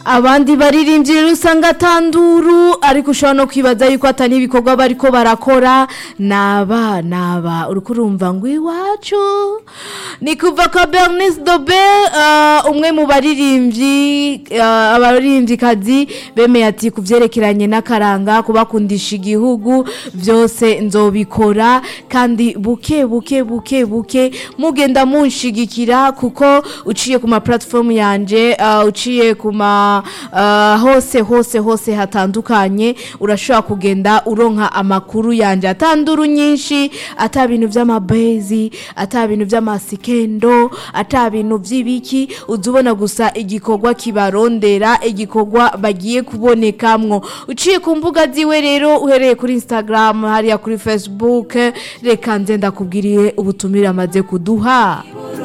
abandi baririmbyi rero usanga atanduru ariko ushobora no kwibaza yuko atari ibikorwa bariko barakora naba naba uriko urumva ngo iwacu ni kuva kwa bernice dobe uh, umwe mu baririmbyi uh, abaririmbyikazi bemeye ati ku byerekeranye n'akaranga kubakundisha igihugu byose nzobikora kandi buke buke buke buke mugenda munshigikira kuko uciye ku ma platform yanje uh, uciye ku ma uh, hose hose hose hatandukanye urashobora kugenda uronka amakuru yanje atanduru nyinshi ata bintu vy'amabezi ata bintu vy'amasikendo ata bintu vy'ibiki uzubona gusa igikorwa kibarondera igikorwa bagiye kubonekamwo uciye ku mbuga ziwe rero uhereye kuri Instagram hariya kuri Facebook reka nze ndakubwiriye ubutumire amaze kuduha